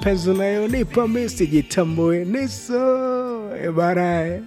mapenzi unayonipa mi sijitambue niso barae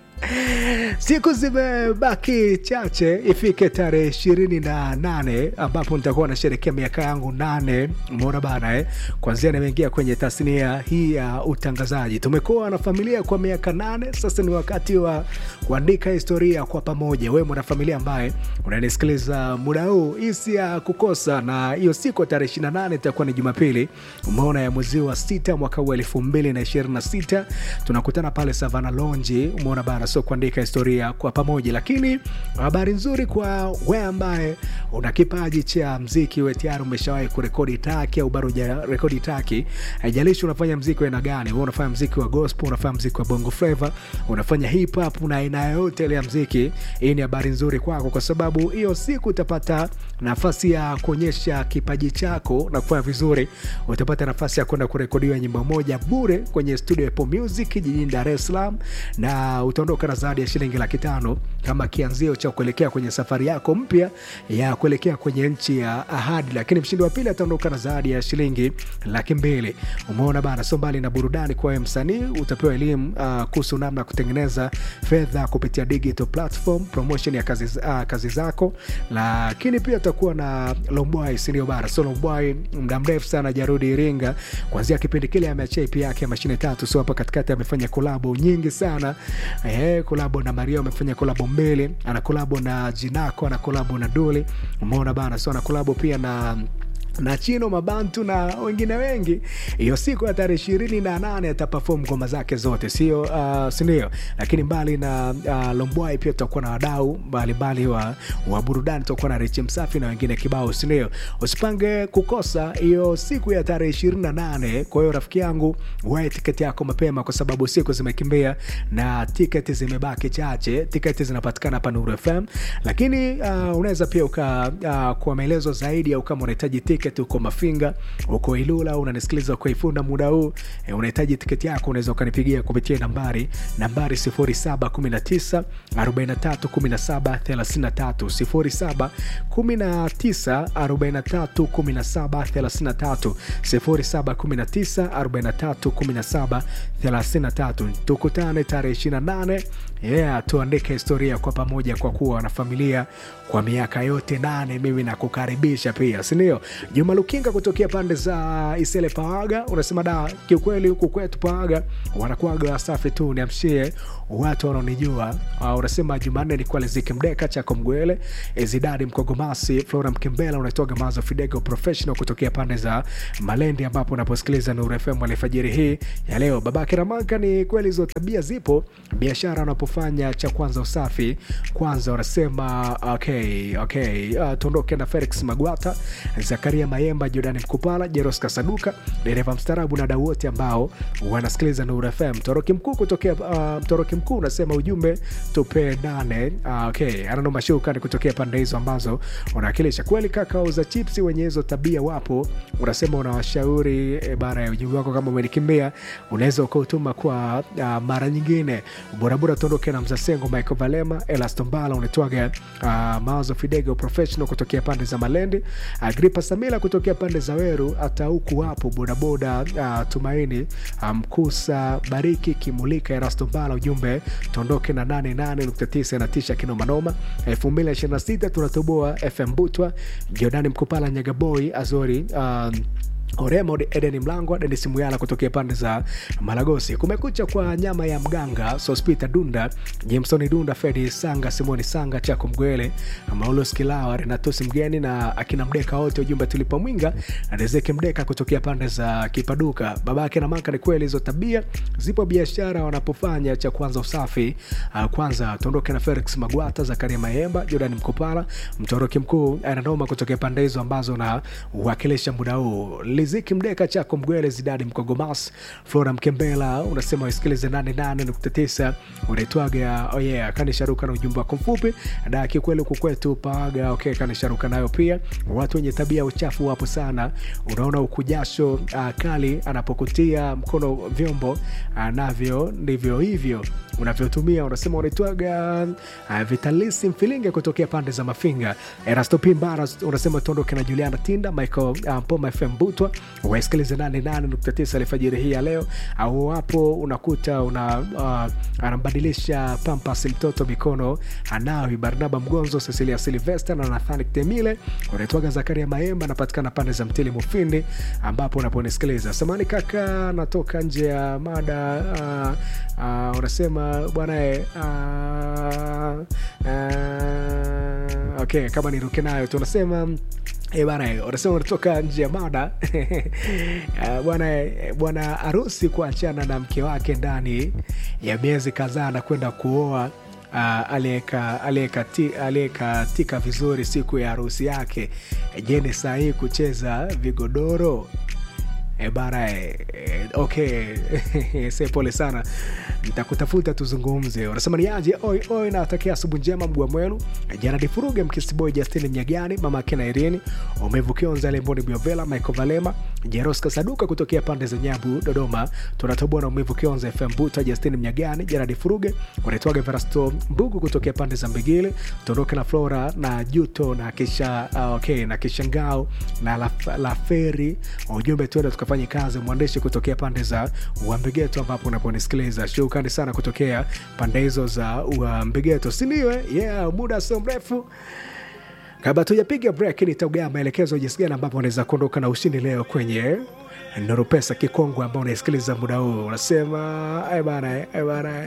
siku zimebaki chache ifike tarehe ishirini na nane ambapo nitakuwa nasherekea miaka yangu nane mona bana eh? kwanzia nimeingia kwenye tasnia hii ya utangazaji tumekuwa na familia kwa miaka nane sasa ni wakati wa kuandika historia kwa pamoja wewe mwanafamilia ambaye unanisikiliza muda huu hisi ya kukosa na hiyo siku ya tarehe 28 itakuwa ni jumapili umeona ya mwezi wa sita mwaka huu elfu mbili na ishirini na sita tunakutana pale savana lonji umeona bana so kuandika historia kwa pamoja lakini habari nzuri kwa we ambaye una kipaji cha mziki we tayari umeshawahi kurekodi taki au bado rekodi taki haijalishi unafanya mziki wa aina gani we unafanya mziki wa gospel unafanya mziki wa bongo flava unafanya hip hop na aina yoyote ile ya mziki hii ni habari nzuri kwako kwa sababu hiyo siku utapata nafasi ya kuonyesha kipaji chako na kufanya vizuri utapata nafasi ya kwenda kurekodiwa nyimbo moja bure kwenye studio ya Apple music jijini dar es salaam na utaondoka na zawadi ya shilingi laki tano kama kianzio cha kuelekea kwenye safari yako mpya ya kuelekea kwenye nchi ya ahadi lakini mshindi wa pili ataondoka na zawadi ya shilingi laki mbili umeona bana so mbali na burudani kwa wewe msanii utapewa elimu uh, kuhusu namna ya kutengeneza fedha kupitia digital platform promotion ya kazi, uh, kazi zako lakini pia utakuwa na lombwai sindio bara so lombwai muda mrefu sana jarudi iringa kwanzia kipindi kile ameachia ip yake ya mashine tatu so hapa katikati amefanya kolabo nyingi sana eh, kolabo na mario amefanya kolabo mbili ana kolabo na jinako ana kolabo na duli umeona bana so ana kolabo pia na na chino mabantu na wengine wengi hiyo siku ya tarehe ishirini na nane atapafom ngoma zake zote sio uh, sindio lakini mbali na uh, lombwai pia tutakuwa na wadau mbalimbali wa, wa burudani tutakuwa na richi msafi na wengine kibao sindio usipange kukosa hiyo siku ya tarehe ishirini na nane kwa hiyo rafiki yangu wae tiketi yako mapema kwa sababu siku zimekimbia na tiketi zimebaki chache tiketi zinapatikana hapa nuru fm lakini uh, unaweza pia uka uh, kwa maelezo zaidi au kama unahitaji tiketi tiketi uko mafinga uko ilula unanisikiliza uko ifunda muda huu e, unahitaji tiketi yako unaweza ukanipigia kupitia nambari nambari 719 431733 719 431733 tukutane tarehe 28 yeah, tuandike historia kwa pamoja kwa kuwa wanafamilia kwa miaka yote nane mimi nakukaribisha pia sindio juma lukinga kutokea pande za isele pawaga unasema da kiukweli huku kwetu pawaga wanakuaga wasafi tu niamshie watu wanaonijua uh, unasema jumanne ni kwa liziki mdeka chako mgwele zidadi mkogomasi flora mkembela unaitoga mazo fidego professional kutokea pande za malendi ambapo unaposikiliza nuru fm alfajiri hii ya leo babake ramanka ni kweli hizo tabia zipo biashara unapofanya cha kwanza usafi kwanza unasema okay, okay. Uh, tuondoke na felix magwata zakaria mayemba jordani mkupala jeros kasaduka dereva mstarabu na dau wote ambao wanasikiliza nuru fm mtoroki mkuu kutokea uh, mtoroki mkuu unasema ujumbe tupe nane uh, okay. ananoma shukani kutokea pande hizo ambazo unawakilisha kweli kaka za chipsi wenye hizo tabia wapo unasema unawashauri e, bara ya ujumbe wako kama umenikimbia unaweza ukautuma kwa uh, mara nyingine borabora tuondoke na mzasengo michael valema elastombala unatwaga uh, mawazo fidego professional kutokea pande za malendi agripa samila kutokea pande za weru hata huku wapo bodaboda uh, tumaini mkusa um, bariki kimulika erastombala ujumbe tuondoke na 88.9 natisha kinomanoma 226 tunatoboa fm butwa jordani mkupala nyagaboi azori um, oremo eden mlangwa denis muyala kutokea pande za malagosi kumekucha kwa nyama ya mganga sospita dunda jemsoni dunda fedi sanga simoni sanga chako mgwele maulos kilawa renatosi mgeni na akina mdeka wote ujumbe tulipa mwinga rezeki mdeka kutokea pande za kipaduka babake na maka ni kweli hizo tabia zipo biashara wanapofanya cha kwanza usafi uh, kwanza tuondoke na felix magwata zakaria mayemba jordan mkopala mtoroki mkuu ananoma kutokea pande hizo ambazo na uwakilisha muda huu liziki mdeka chako mgwele zidadi mkogomas flora mkembela unasema wasikilize 88.9 unaitwaga oh yeah, kanisharuka na ujumbe wako mfupi da kikweli huku kwetu pawaga okay, kanisharuka nayo pia watu wenye tabia uchafu wapo sana unaona ukujasho uh, kali anapokutia mkono vyombo uh, navyo ndivyo hivyo unavyotumia unasema unaitwaga uh, vitalisi mfilinge kutokea pande za mafinga erasto pimbara unasema tuondoke na juliana tinda michael uh, poma fm butwa unachagua wasikilize 88.9 alfajiri hii ya leo au wapo unakuta una uh, anambadilisha pampas mtoto mikono anawi barnaba mgonzo cecilia silvester na nathani temile unaitwaga zakaria maemba anapatikana pande za mtili mufindi ambapo unaponisikiliza samani kaka natoka nje ya mada uh, uh, unasema bwanae uh, uh, okay kama niruke nayo tu unasema Eh, bana eh, unasema unatoka nje ya mada Ah, bwana eh, bwana harusi kuachana na mke wake ndani ya miezi kadhaa na kwenda kuoa uh, aliyekatika vizuri siku ya harusi yake je ni sahii kucheza vigodoro E bara e, e, okay se pole sana nitakutafuta tuzungumze unasema ni aje oi oi nawatakia asubuhi njema mgua mwenu janadi furuge mkisiboy justin mnyagani mama akina irini umevukionza lemboni biovela michael valema jeroska saduka kutokea pande za nyabu dodoma tunatoboa na umivu kionza fm buta justin mnyagani janadi furuge unaitwaga verasto mbugu kutokea pande za mbigili tuondoke na flora na juto na kisha uh, okay na kisha ngao na la, la feri ujumbe tuende tukafanye kazi mwandishi kutokea pande za uambigeto ambapo unaponisikiliza shukrani sana kutokea pande hizo za uambigeto sindiwe yeah muda sio mrefu kabla tujapiga break nitaugaa maelekezo jinsi gani ambapo unaweza kuondoka na ushindi leo kwenye Nuru Pesa Kikongwe ambao unaisikiliza muda huu, unasema bana, bana